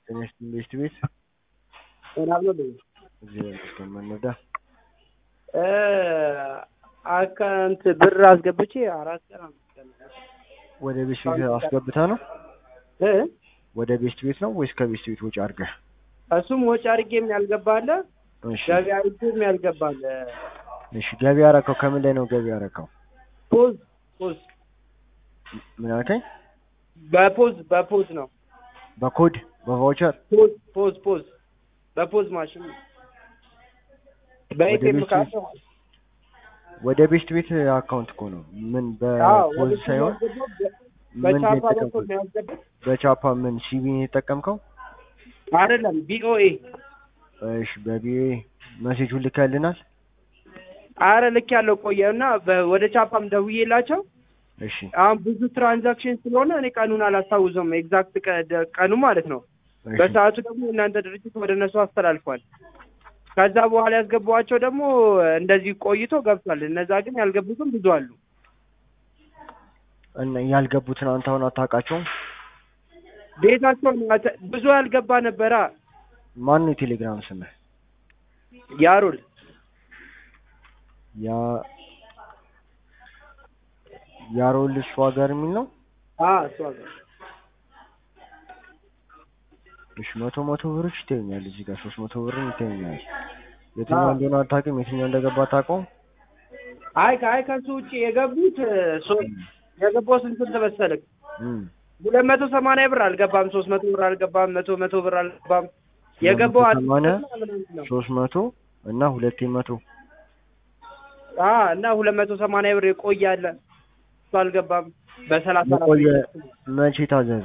ጤና ይስጥልኝ ቤስት ቤት ምናምን ነው እግዚአብሔር ይመስገን መነዳ አካውንት ብር አስገብቼ አራት ቀን አምስት ቀን ወደ ቤስት ቤት አስገብታ ነው እ ወደ ቤስት ቤት ነው ወይስ ከቤስት ቤት ውጭ አድርገህ? እሱም ወጪ አድርጌም ያልገባ አለ እሺ ገቢ አድርጌም ያልገባ አለ። እሺ ገቢ ያረከው ከምን ላይ ነው ገቢ ያረከው? ፖዝ ፖዝ ምን አልከኝ? በፖዝ በፖዝ ነው በኮድ በቫውቸር ፖዝ ፖዝ ፖዝ በፖዝ ማሽን በኤቲኤም ቤት ካርድ ወደ ቤስት ቤት አካውንት እኮ ነው። ምን አዎ በፖዝ ሳይሆን ምን በቻፓ በኩል የተጠቀምከው? ነው ያስገባው በቻፓ ምን ሲቢ የተጠቀምከው? አይደለም ቢኦኤ እሺ በቢኤ መሴጁን ልከልናል። አረ ልክ ያለው ቆየ እና በ- ወደ ቻፓም ደውዬላቸው እሺ አሁን ብዙ ትራንዛክሽን ስለሆነ እኔ ቀኑን አላስታውሰውም ኤግዛክት ቀኑ ማለት ነው። እሺ በሰዓቱ ደግሞ እናንተ ድርጅት ወደ እነሱ አስተላልፏል። ከዛ በኋላ ያስገቧቸው ደግሞ እንደዚህ ቆይቶ ገብቷል። እነዛ ግን ያልገቡትም ብዙ አሉ። እና ያልገቡትን አንተ አሁን አታውቃቸውም? ቤታቸው ብዙ ያልገባ ነበራ። ማን ነው የቴሌግራም ስምህ? ያሩል ያ ያሮል ሸዋጋር የሚል ነው። አ እሷ ጋር እሺ መቶ መቶ ብሮች ይታዩኛል እዚህ ጋር ሶስት መቶ ብርም ይታዩኛል። የትኛው አዎ። እንደሆነ አታውቅም? የትኛው እንደገባ አታውቀውም? አይ ከአይ ከሱ ውጭ የገቡት ሶ- የገባው ስንት ስንት መሰለህ? እም ሁለት መቶ ሰማንያ ብር አልገባም፣ ሶስት መቶ ብር አልገባም፣ መቶ መቶ ብር አልገባም። የገባው መቶ አዲስ ሰማንያ ብር ምናምን ነው። ሶስት መቶ እና ሁለቴ መቶ አ እና ሁለት መቶ ሰማንያ ብር የቆየ አለ እሱ አልገባም። በሰላሳ አራት የቆየ መቼ ታዘዘ?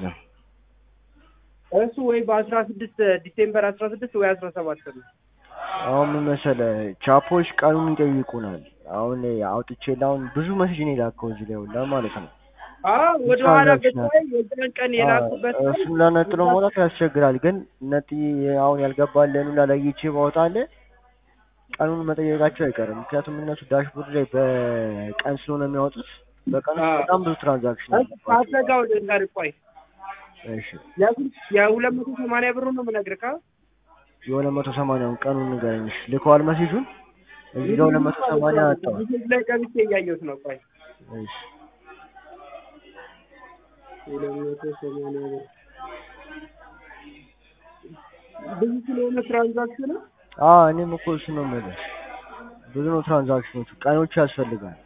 እሱ ወይ በአስራ ስድስት ዲሴምበር አስራ ስድስት ወይ አስራ ሰባት ነው። አሁን ምን መሰለህ ቻፖች ቀኑን ይጠይቁናል። አሁን አውጥቼ አሁን ብዙ መስጅ ነው የላከው እዚህ ላይ ሁላ ማለት ነው። አዎ ወደ ኋላ ትራንዛክሽን ብታይ የዛን ቀን የላኩበት አዎ፣ እሱን ለነጥሎ መውጣት ያስቸግራል። ግን ነጥ አሁን ያልገባልን ሁላ ለይቼ ባወጣልህ ቀኑን መጠየቃቸው አይቀርም። ምክንያቱም እነሱ ዳሽቦርድ ላይ በቀን ስለሆነ የሚያወጡት በቀን ውስጥ አዎ። በጣም ብዙ ትራንዛክሽን አለባቸው። ካሰጋው ልንገርህ ቆይ እሺ የሁል- የሁለት መቶ ሰማንያ ብሩ ነው የምነግርህ ካ የሁለት መቶ ሰማንያውን ቀኑን ንገረኝ። እሺ ልከዋል መሴጁን እዚህ ጋር ሁለት መቶ ሰማንያ አጣዋል። ሜሴጅ ላይ ገብቼ እያየሁት ነው ቆይ እሺ ሁለት መቶ ሰማንያ ብር ብዙ ስለሆነ ትራንዛክሽን አዎ እኔም እኮ እሱ ነው የምልህ። ብዙ ነው ትራንዛክሽኖቹ፣ ቀኖቹ ያስፈልጋል።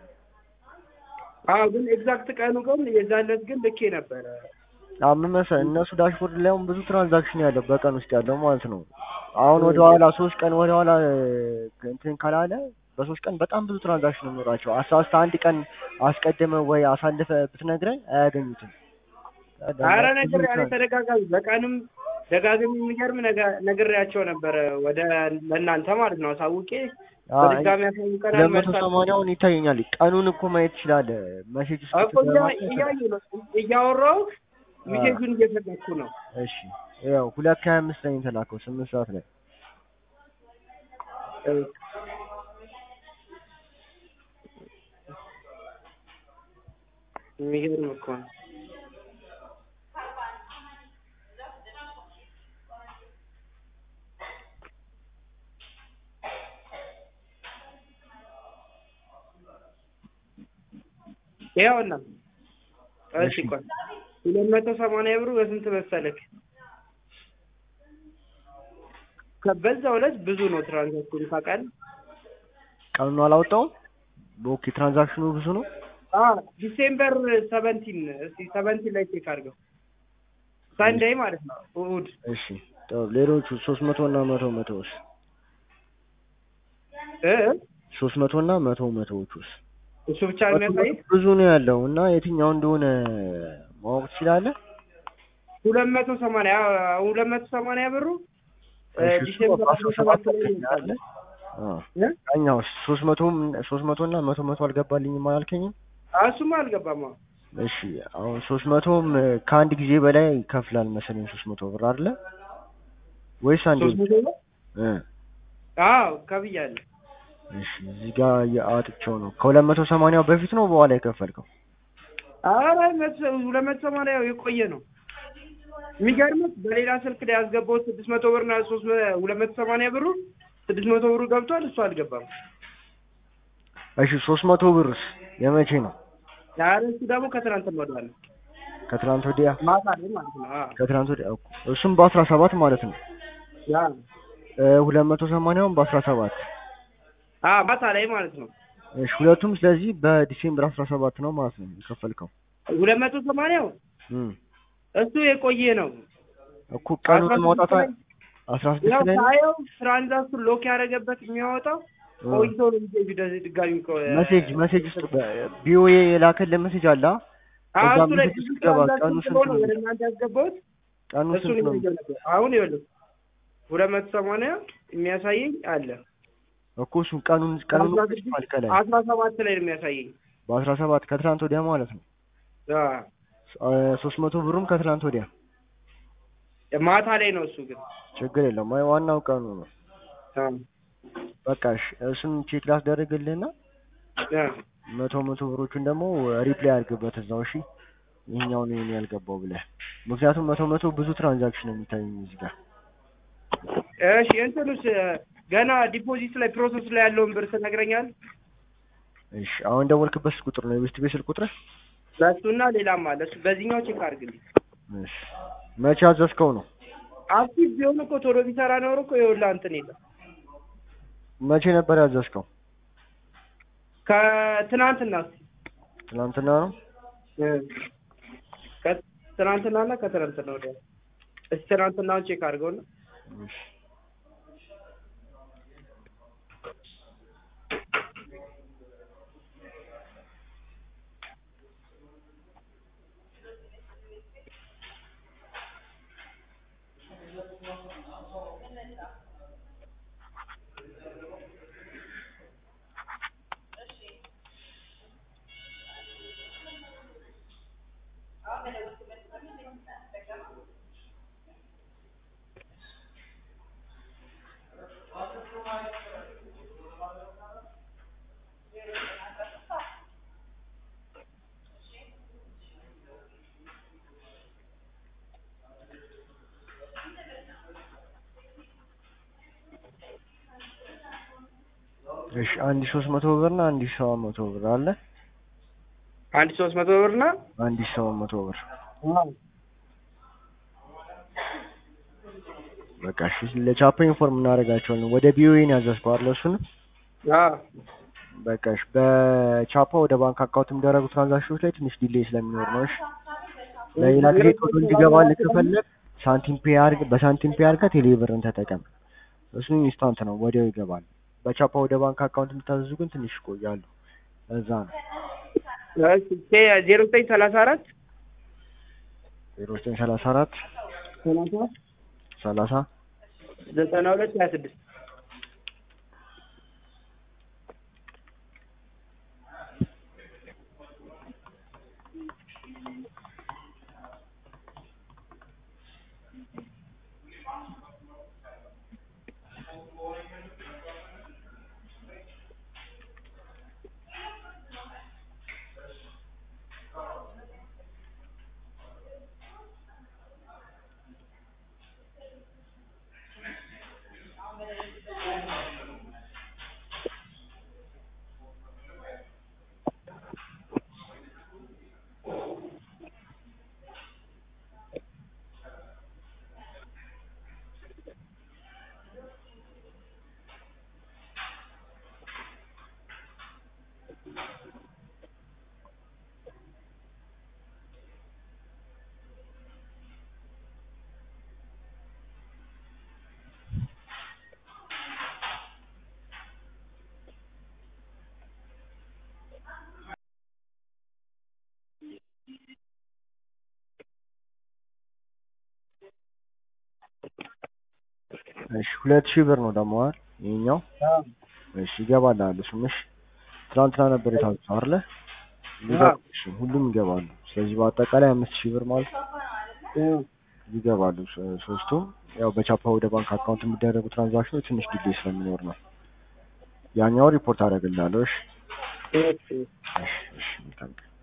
አዎ ግን ኤግዛክት ቀኑ ግን የዛን ዕለት ግን ልኬ ነበረ አዎ ምን መሰለህ እነሱ ዳሽቦርድ ላይ አሁን ብዙ ትራንዛክሽን ያለው በቀን ውስጥ ያለው ማለት ነው። አሁን ወደ ኋላ ሶስት ቀን ወደ ኋላ እንትን ካላለ በሶስት ቀን በጣም ብዙ ትራንዛክሽን የሚኖራቸው አሳስተ አንድ ቀን አስቀድመ ወይ አሳልፈ ብትነግረኝ አያገኙትም። አረ ነገር ያለ ተደጋጋሚ በቀንም ደጋግሚ የሚገርም ነገ- ነግሬያቸው ነበረ ወደ ለእናንተ ማለት ነው አሳውቄ በድጋሚ ያሳውቀናል ለመቶ መልሳት ሰማንያውን ይታየኛል። ቀኑን እኮ ማየት ትችላለህ። መሴጅ ውስጥ እኮ እያ- እያየሁ ነው እያወራሁ ሚሴጁን እየፈለኩ ነው እሺ ያው ሁለት ከሀያ አምስት ላይ ነው የተላከው ስምንት ሰዓት ላይ የሚገርም እኮ ነው ይኸውና እሺ እሺ። ቆይ ሁለት መቶ ሰማንያ ብሩ በስንት መሰለክ ከ- በዛው ዕለት ብዙ ነው ትራንዛክሽኑ ታውቃለህ ቀኑን አላወጣውም። ኦኬ ትራንዛክሽኑ ብዙ ነው። አ ዲሴምበር ሰቨንቲን እስቲ ሰቨንቲን ላይ ቼክ አድርገው ሳንዳይ ማለት ነው እሑድ እሺ ጥሩ። ሌሎቹ ሶስት መቶ እና መቶ መቶዎች እ ሶስት መቶ እና መቶ መቶዎቹስ እሱ ብቻ ነው የሚያሳይ ብዙ ነው ያለው እና የትኛው እንደሆነ ማወቅ ትችላለህ? ሁለት መቶ ሰማንያ ሁለት መቶ ሰማንያ ብሩ እ እሺ፣ እሱ ዲሴምበር አስራ አስራ ሰባት ላይ ሰባት ይወጣል አለ። አዎ እ ያኛው ሶስት መቶ ሶስት መቶ እና መቶ መቶ አልገባልኝም አላልከኝም? እሱማ አልገባም አዎ እሺ አሁን ሶስት መቶም ከአንድ ጊዜ በላይ ይከፍላል መሰለኝ ሶስት መቶ ብር አይደለ ወይስ አንዴ ሶስት መቶ ነው እ አዎ ከብያለሁ እሺ እዚህ ጋር የአጥቸው ነው ከሁለት መቶ ሰማንያው በፊት ነው በኋላ የከፈልከው? ኧረ መቶ ሁለት መቶ ሰማንያ የቆየ ነው የሚገርምህ በሌላ ስልክ ላይ ያስገባሁት ስድስት መቶ ብር እና ሶስት መ- ሁለት መቶ ሰማንያ ብሩ ስድስት መቶ ብሩ ገብቷል፣ እሱ አልገባም። እሺ ሶስት መቶ ብርስ የመቼ ነው? ኧረ እሱ ደግሞ ከትናንት ወዲያ ነው ከትናንት ወዲያ ማታ ላይ ማለት ነው። አዎ ከትናንት ወዲያ እኮ እሱም በአስራ ሰባት ማለት ነው። ያ ሁለት መቶ ሰማንያውን በአስራ ሰባት አዎ ማታ ላይ ማለት ነው። እሺ ሁለቱም ስለዚህ በዲሴምበር አስራ ሰባት ነው ማለት ነው የከፈልከው። ሁለት መቶ ሰማንያው እም እሱ የቆየ ነው። እኮ ቀኑን አስራ ማውጣት ስድስት ላይ አስራ ያው ስድስት ላይ ነው። ሳየው ትራንዛክሽን ሎክ ያደረገበት የሚያወጣው እ ቆይቶ ነው እንጂ ወደዚህ ድጋሚ እኮ- መሴጅ መሴጅ ውስጥ ቢኦኤ የላከልን መሴጅ አለ። አዎ እዛ እሱ ላይ መሴጅ ብዙ ውስጥ ገባ። ትራንዛክሽን ቀኑ ስንት ስለሆነ ነው? ወደ እናንተ ያስገባሁት ቀኑ እሱን ስንት ነው? እያየሁ ነበር። አሁን ይኸውልህ ሁለት መቶ ሰማንያ የሚያሳየኝ አለ እኮ እሱን ቀኑን ቀኑን አስራ ጽፏል ስድስት ከላይ አስራ ሰባት ላይ ነው የሚያሳየኝ። በአስራ ሰባት ከትናንት ወዲያ ማለት ነው። አዎ ሶስት መቶ ብሩም ከትናንት ወዲያ ማታ ላይ ነው እሱ ግን ችግር የለውም። አይ ዋናው ቀኑ ነው። አዎ በቃ እሺ፣ እሱን ቼክ ላስደርግልህና አዎ መቶ መቶ ብሮቹን ደግሞ ሪፕላይ አድርግበት እዛው። እሺ ይሄኛውን ይሄን ያልገባው ብለህ ምክንያቱም መቶ መቶ ብዙ ትራንዛክሽን ነው የሚታየኝ እዚህ ጋር። እሺ እንትኑስ ገና ዲፖዚት ላይ ፕሮሰስ ላይ ያለውን ብር ትነግረኛል? እሺ አሁን ደወልክበት ቁጥር ነው የቤስት ቤት ስልክ ቁጥር? ለእሱና ሌላም አለ። እሱ በዚህኛው ቼክ አድርግልኝ። እሺ መቼ አዘዝከው ነው? አክቲቭ ቢሆን እኮ ቶሎ ቢሰራ ኖሮ እኮ ይኸውልህ እንትን የለም። መቼ ነበር ያዘዝከው? ከትናንትና እስኪ ትናንትና ነው። ከትናንትናና ከትናንትና ወዲያ እስኪ ትናንትናውን ቼክ አድርገውና እሺ እሺ አንድ ሺህ ሶስት መቶ ብር እና አንድ ሺህ ሰባት መቶ ብር አለ። አንድ ሶስት መቶ ብርና አንድ ሺህ ሰባት መቶ ብር በቃ እሺ ለቻፓ ኢንፎርም እናደርጋቸዋለን። ወደ ቢኦኤ ነው ያዘዝከው አይደል? እሱንም አዎ በቃ እሺ በቻፓ ወደ ባንክ አካውንት የሚደረጉ ትራንዛክሽኖች ላይ ትንሽ ዲሌይ ስለሚኖር ነው። እሺ ለሌላ ጊዜ ቶሎ እንዲገባልህ ከፈለግ ሳንቲም ፔ አድርግ፣ በሳንቲም ፔ አድርገህ ቴሌብርን ተጠቀም። እሱ ኢንስታንት ነው፣ ወዲያው ይገባል። በቻፓ ወደ ባንክ አካውንት የምታዘዙ ግን ትንሽ ይቆያሉ። እዛ ነው ዜሮ ዘጠኝ ሰላሳ አራት ዜሮ ዘጠኝ ሰላሳ አራት ሰላሳ ሰላሳ ዘጠና ሁለት ሀያ ስድስት እሺ ሁለት ሺህ ብር ነው ደግሞ አይደል ይሄኛው? እሺ ይገባልሃል። እሱም እሺ ትናንትና ነበር የታዘዘው አይደለ? ይገባ- እሺ ሁሉም ይገባሉ። ስለዚህ በአጠቃላይ አምስት ሺህ ብር ማለት ይገባሉ ሶ- ሶስቱም። ያው በቻፓ ወደ ባንክ አካውንት የሚደረጉ ትራንዛክሽኖች ትንሽ ዲሌይ ስለሚኖር ነው። ያኛው ሪፖርት አደርግልሃለሁ። እሺ እሺ እሺ እሺ መልካም ቀን።